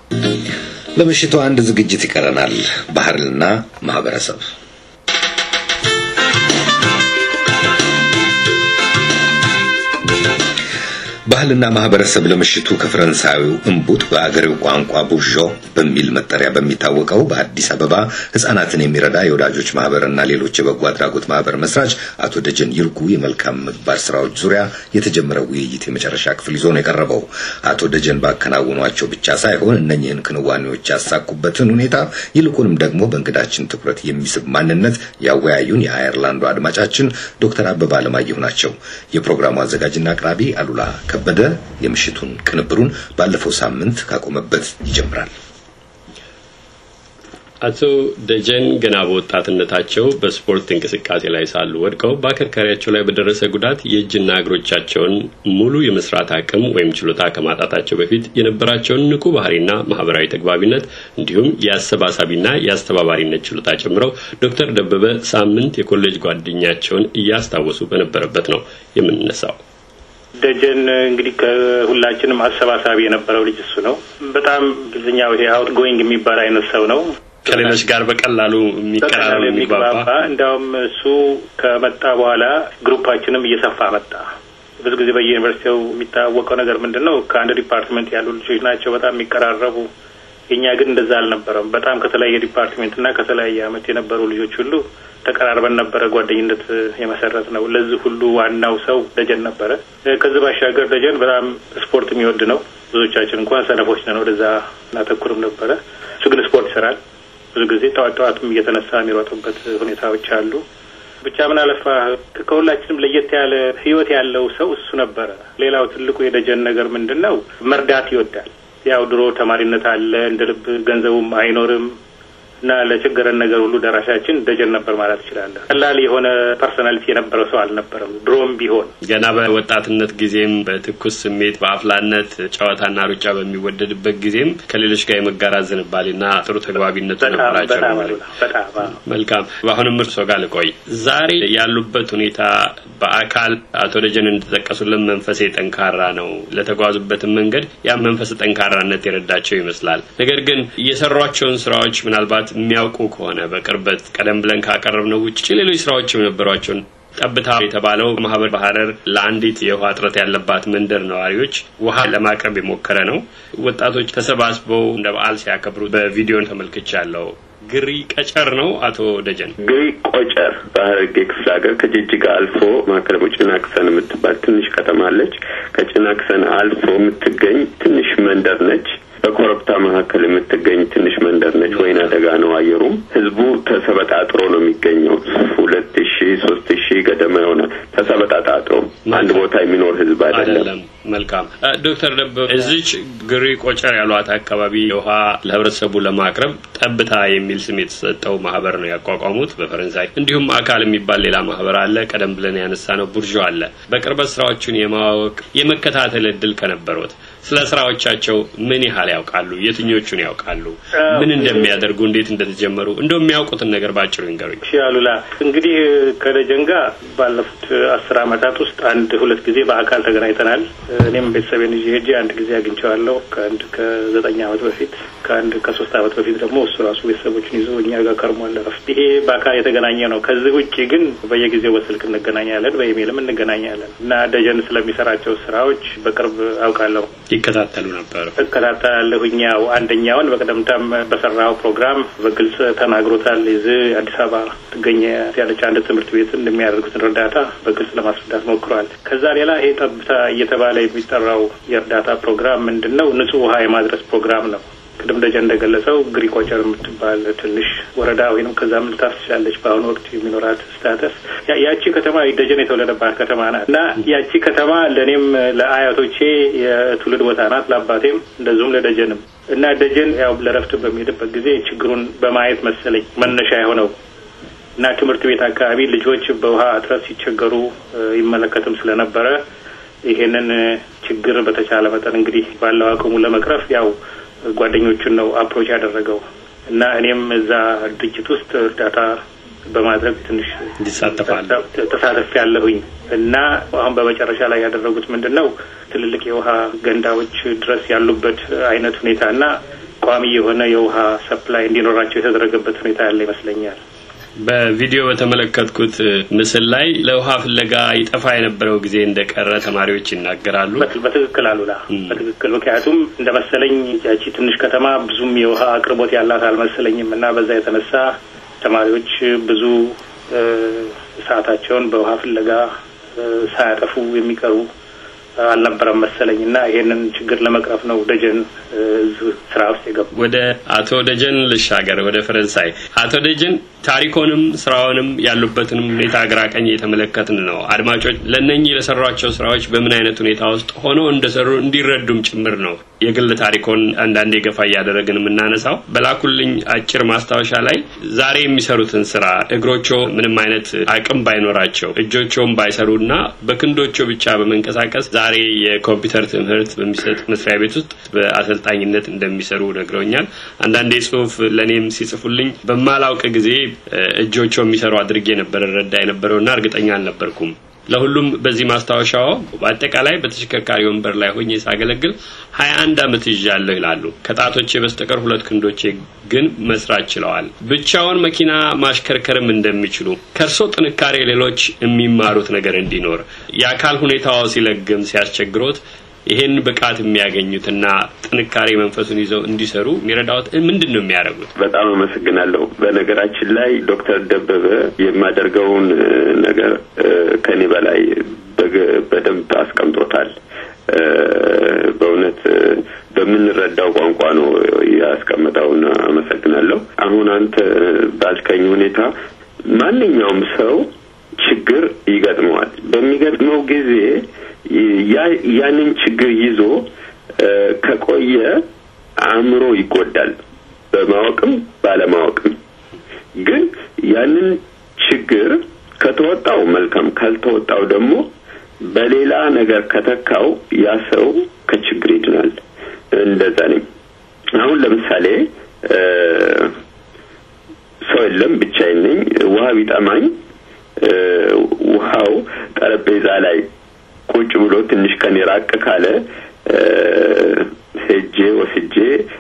ለምሽቱ አንድ ዝግጅት ይቀረናል። ባህልና ማህበረሰብ ባህልና ማህበረሰብ ለምሽቱ ከፈረንሳዊው እምቡጥ በአገሬው ቋንቋ ቡዦ በሚል መጠሪያ በሚታወቀው በአዲስ አበባ ህጻናትን የሚረዳ የወዳጆች ማህበርና ሌሎች የበጎ አድራጎት ማህበር መስራች አቶ ደጀን ይርጉ የመልካም ምግባር ስራዎች ዙሪያ የተጀመረው ውይይት የመጨረሻ ክፍል ይዞ ነው የቀረበው። አቶ ደጀን ባከናወኗቸው ብቻ ሳይሆን እነኚህን ክንዋኔዎች ያሳኩበትን ሁኔታ ይልቁንም ደግሞ በእንግዳችን ትኩረት የሚስብ ማንነት ያወያዩን የአየርላንዱ አድማጫችን ዶክተር አበባ አለማየሁ ናቸው። የፕሮግራሙ አዘጋጅና አቅራቢ አሉላ ከበደ የምሽቱን ቅንብሩን ባለፈው ሳምንት ካቆመበት ይጀምራል። አቶ ደጀን ገና በወጣትነታቸው በስፖርት እንቅስቃሴ ላይ ሳሉ ወድቀው በአከርካሪያቸው ላይ በደረሰ ጉዳት የእጅና እግሮቻቸውን ሙሉ የመስራት አቅም ወይም ችሎታ ከማጣታቸው በፊት የነበራቸውን ንቁ ባህሪና ማህበራዊ ተግባቢነት እንዲሁም የአሰባሳቢና የአስተባባሪነት ችሎታ ጨምረው ዶክተር ደበበ ሳምንት የኮሌጅ ጓደኛቸውን እያስታወሱ በነበረበት ነው የምንነሳው። ደጀን እንግዲህ ከሁላችንም አሰባሳቢ የነበረው ልጅ እሱ ነው። በጣም እንግሊዝኛው ይሄ አውት ጎይንግ የሚባል አይነት ሰው ነው። ከሌሎች ጋር በቀላሉ የሚቀራረብ የሚግባባ። እንዲያውም እሱ ከመጣ በኋላ ግሩፓችንም እየሰፋ መጣ። ብዙ ጊዜ በየዩኒቨርሲቲው የሚታወቀው ነገር ምንድን ነው? ከአንድ ዲፓርትመንት ያሉ ልጆች ናቸው በጣም የሚቀራረቡ። የእኛ ግን እንደዛ አልነበረም። በጣም ከተለያየ ዲፓርትሜንት እና ከተለያየ አመት የነበሩ ልጆች ሁሉ ተቀራርበን ነበረ ጓደኝነት የመሰረት ነው። ለዚህ ሁሉ ዋናው ሰው ደጀን ነበረ። ከዚህ ባሻገር ደጀን በጣም ስፖርት የሚወድ ነው። ብዙዎቻችን እንኳን ሰነፎች ነን፣ ወደዛ እናተኩርም ነበረ። እሱ ግን ስፖርት ይሰራል። ብዙ ጊዜ ጠዋት ጠዋትም እየተነሳ የሚሮጥበት ሁኔታዎች አሉ። ብቻ ምን አለፋ ከሁላችንም ለየት ያለ ህይወት ያለው ሰው እሱ ነበረ። ሌላው ትልቁ የደጀን ነገር ምንድን ነው? መርዳት ይወዳል። ያው ድሮ ተማሪነት አለ፣ እንደ ልብ ገንዘቡም አይኖርም እና ለችግረን ነገር ሁሉ ደራሻችን ደጀን ነበር ማለት ይችላለን። ቀላል የሆነ ፐርሶናሊቲ የነበረው ሰው አልነበረም። ድሮም ቢሆን ገና በወጣትነት ጊዜም በትኩስ ስሜት በአፍላነት ጨዋታና ሩጫ በሚወደድበት ጊዜም ከሌሎች ጋር የመጋራት ዝንባሌና ጥሩ ተግባቢነቱ ነበራቸው። መልካም። በአሁንም እርሶ ጋር ልቆይ። ዛሬ ያሉበት ሁኔታ በአካል አቶ ደጀን እንደተጠቀሱልን መንፈሴ ጠንካራ ነው። ለተጓዙበትም መንገድ ያ መንፈስ ጠንካራነት የረዳቸው ይመስላል። ነገር ግን የሰሯቸውን ስራዎች ምናልባት የሚያውቁ ከሆነ በቅርበት ቀደም ብለን ካቀረብነው ውጭ ሌሎች ስራዎችም ነበሯቸውን ጠብታ የተባለው ማህበር በሀረር ለአንዲት የውሃ እጥረት ያለባት መንደር ነዋሪዎች ውሃ ለማቅረብ የሞከረ ነው። ወጣቶች ተሰባስበው እንደ በዓል ሲያከብሩ በቪዲዮን ተመልክቻለሁ። ግሪ ቀጨር ነው አቶ ደጀን? ግሪ ቆጨር በሀረርጌ ክፍለ ሀገር ከጅጅጋ አልፎ ማዕከላዊ ጭናክሰን የምትባል ትንሽ ከተማ አለች። ከጭናክሰን አልፎ የምትገኝ ትንሽ መንደር ነች። በኮረብታ መካከል የምትገኝ ትንሽ መንደር ነች። ወይና ደጋ ነው አየሩም። ህዝቡ ተሰበጣጥሮ ነው የሚገኘው። ሁለት ሺ ሶስት ሺ ገደማ የሆነ ተሰበጣጣጥሮ አንድ ቦታ የሚኖር ህዝብ አይደለም። መልካም ዶክተር ደበበ እዚች ግሪ ቆጨር ያሏት አካባቢ ውሃ ለህብረተሰቡ ለማቅረብ ጠብታ የሚል ስም የተሰጠው ማህበር ነው ያቋቋሙት በፈረንሳይ። እንዲሁም አካል የሚባል ሌላ ማህበር አለ። ቀደም ብለን ያነሳ ነው ቡርዥ አለ። በቅርበት ስራዎቹን የማወቅ የመከታተል እድል ከነበሩት ስለ ስራዎቻቸው ምን ያህል ያውቃሉ? የትኞቹን ያውቃሉ? ምን እንደሚያደርጉ፣ እንዴት እንደተጀመሩ እንደው የሚያውቁትን ነገር ባጭሩ ይንገሩኝ። እሺ አሉላ፣ እንግዲህ ከደጀን ጋር ባለፉት አስር አመታት ውስጥ አንድ ሁለት ጊዜ በአካል ተገናኝተናል። እኔም ቤተሰቤን ይዤ ሄጄ አንድ ጊዜ አግኝቼዋለሁ ከአንድ ከዘጠኝ አመት በፊት ከአንድ ከሶስት አመት በፊት ደግሞ እሱ ራሱ ቤተሰቦችን ይዞ እኛ ጋር ከርሟል ረፍት። ይሄ በአካል የተገናኘ ነው። ከዚህ ውጭ ግን በየጊዜው በስልክ እንገናኛለን፣ በኢሜይልም እንገናኛለን እና ደጀን ስለሚሰራቸው ስራዎች በቅርብ አውቃለሁ። ይከታተሉ ነበር? እከታተላለሁኝ። ያው አንደኛውን በቀደምታም በሰራው ፕሮግራም በግልጽ ተናግሮታል። እዚህ አዲስ አበባ ትገኘ ያለች አንድ ትምህርት ቤት እንደሚያደርጉትን እርዳታ በግልጽ ለማስረዳት ሞክረዋል። ከዛ ሌላ ይሄ ጠብታ እየተባለ የሚጠራው የእርዳታ ፕሮግራም ምንድን ነው? ንጹህ ውሃ የማድረስ ፕሮግራም ነው። ቅድም ደጀን እንደገለጸው ግሪኮቸር የምትባል ትንሽ ወረዳ ወይም ከዛም ልታስ ትችላለች። በአሁኑ ወቅት የሚኖራት ስታተስ ያቺ ከተማ ደጀን የተወለደባት ከተማ ናት እና ያቺ ከተማ ለእኔም ለአያቶቼ የትውልድ ቦታ ናት፣ ለአባቴም እንደዚሁም ለደጀንም እና ደጀን ያው ለረፍት በሚሄድበት ጊዜ ችግሩን በማየት መሰለኝ መነሻ የሆነው እና ትምህርት ቤት አካባቢ ልጆች በውሃ እጥረት ሲቸገሩ ይመለከትም ስለነበረ ይሄንን ችግር በተቻለ መጠን እንግዲህ ባለው አቅሙ ለመቅረፍ ያው ጓደኞቹን ነው አፕሮች ያደረገው እና እኔም እዛ ድርጅት ውስጥ እርዳታ በማድረግ ትንሽ ተሳተፍ ያለሁኝ እና አሁን በመጨረሻ ላይ ያደረጉት ምንድን ነው ትልልቅ የውሃ ገንዳዎች ድረስ ያሉበት አይነት ሁኔታ እና ቋሚ የሆነ የውሃ ሰፕላይ እንዲኖራቸው የተደረገበት ሁኔታ ያለ ይመስለኛል። በቪዲዮ በተመለከትኩት ምስል ላይ ለውሃ ፍለጋ ይጠፋ የነበረው ጊዜ እንደቀረ ተማሪዎች ይናገራሉ። በትክክል አሉላ፣ በትክክል ምክንያቱም እንደ መሰለኝ ያቺ ትንሽ ከተማ ብዙም የውሃ አቅርቦት ያላት አልመሰለኝም እና በዛ የተነሳ ተማሪዎች ብዙ ሰዓታቸውን በውሃ ፍለጋ ሳያጠፉ የሚቀሩ አልነበረም መሰለኝ እና ይሄንን ችግር ለመቅረፍ ነው ደጀን ስራ ውስጥ የገቡ። ወደ አቶ ደጀን ልሻገር፣ ወደ ፈረንሳይ። አቶ ደጀን ታሪኮንም ስራውንም ያሉበትንም ሁኔታ ግራ ቀኝ የተመለከትን ነው። አድማጮች ለእነኚህ ለሰሯቸው ስራዎች በምን አይነት ሁኔታ ውስጥ ሆነው እንደሰሩ እንዲረዱም ጭምር ነው የግል ታሪኮን አንዳንዴ ገፋ እያደረግን የምናነሳው። በላኩልኝ አጭር ማስታወሻ ላይ ዛሬ የሚሰሩትን ስራ እግሮቾ ምንም አይነት አቅም ባይኖራቸው እጆቸውን ባይሰሩና በክንዶቾ ብቻ በመንቀሳቀስ ዛሬ የኮምፒውተር ትምህርት በሚሰጥ መስሪያ ቤት ውስጥ በአሰልጣኝነት እንደሚሰሩ ነግረውኛል። አንዳንዴ ጽሁፍ ለእኔም ሲጽፉልኝ በማላውቅ ጊዜ እጆቹ የሚሰሩ አድርጌ ነበር ረዳ የነበረውና እርግጠኛ አልነበርኩም። ለሁሉም በዚህ ማስታወሻው በአጠቃላይ በተሽከርካሪ ወንበር ላይ ሆኜ ሳገለግል ሀያ አንድ አመት ይዣለሁ ይላሉ። ከጣቶቼ በስተቀር ሁለት ክንዶቼ ግን መስራት ችለዋል። ብቻውን መኪና ማሽከርከርም እንደሚችሉ ከእርሶ ጥንካሬ ሌሎች የሚማሩት ነገር እንዲኖር የአካል ሁኔታው ሲለግም ሲያስቸግሮት ይሄን ብቃት የሚያገኙትና ጥንካሬ መንፈሱን ይዘው እንዲሰሩ የሚረዳዎት ምንድን ነው የሚያደርጉት? በጣም አመሰግናለሁ። በነገራችን ላይ ዶክተር ደበበ የማደርገውን ነገር ከኔ በላይ በደንብ አስቀምጦታል። በእውነት በምንረዳው ቋንቋ ነው ያስቀመጠውና አመሰግናለሁ። አሁን አንተ ባልከኝ ሁኔታ ማንኛውም ሰው ችግር ይገጥመዋል። በሚገጥመው ጊዜ ያንን ችግር ይዞ ከቆየ አእምሮ ይጎዳል፣ በማወቅም ባለማወቅም። ግን ያንን ችግር ከተወጣው መልካም፣ ካልተወጣው ደግሞ በሌላ ነገር ከተካው ያ ሰው ከችግር ይድናል። እንደዛ ነኝ። አሁን ለምሳሌ ሰው የለም፣ ብቻዬን ነኝ። ውሃ ቢጠማኝ ውሃው ጠረጴዛ ላይ ቁጭ ብሎ ትንሽ ከኔ ራቅ ካለ ሄጄ ወስጄ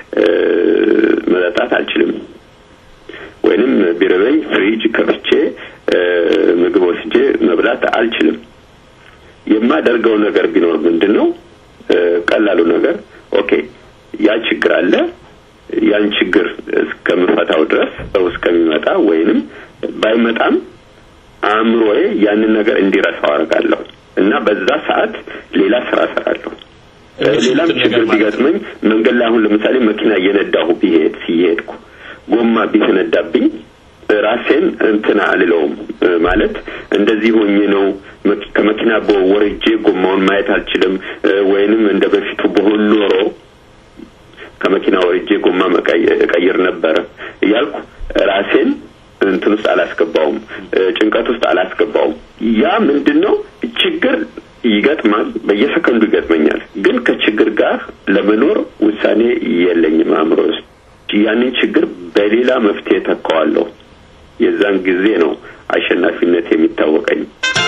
መጠጣት አልችልም። ወይንም ቢረበኝ ፍሪጅ ከፍቼ ምግብ ወስጄ መብላት አልችልም። የማደርገው ነገር ቢኖር ምንድን ነው? ቀላሉ ነገር ኦኬ፣ ያ ችግር አለ። ያን ችግር እስከምፈታው ድረስ ሰው እስከሚመጣ ወይንም ባይመጣም አእምሮዬ ያንን ነገር እንዲረሳው አደርጋለሁ እና በዛ ሰዓት ሌላ ስራ እሰራለሁ። ሌላም ችግር ቢገጥመኝ መንገድ ላይ አሁን ለምሳሌ መኪና እየነዳሁ ቢሄድ ሲሄድኩ ጎማ ቢፈነዳብኝ ራሴን እንትና አልለውም ማለት እንደዚህ ሆኜ ነው ከመኪና ወርጄ ጎማውን ማየት አልችልም ወይንም እንደ በፊቱ በሆን ኖሮ ከመኪና ወርጄ ጎማ እቀይር ነበረ እያልኩ ራሴን እንትን ውስጥ አላስገባውም፣ ጭንቀት ውስጥ አላስገባውም። ያ ምንድን ነው ችግር ይገጥማል፣ በየሰከንዱ ይገጥመኛል። ግን ከችግር ጋር ለመኖር ውሳኔ የለኝም አእምሮ ውስጥ። ያንን ችግር በሌላ መፍትሄ ተካዋለሁ። የዛን ጊዜ ነው አሸናፊነት የሚታወቀኝ።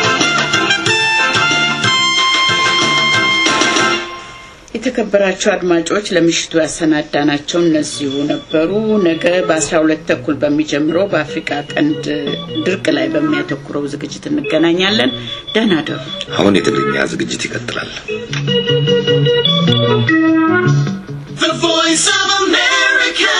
የተከበራቸው አድማጮች ለምሽቱ ያሰናዳናቸው እነዚሁ ነበሩ። ነገ በአስራ ሁለት ተኩል በሚጀምረው በአፍሪካ ቀንድ ድርቅ ላይ በሚያተኩረው ዝግጅት እንገናኛለን። ደህና ደሩ። አሁን የትግርኛ ዝግጅት ይቀጥላል። The Voice of America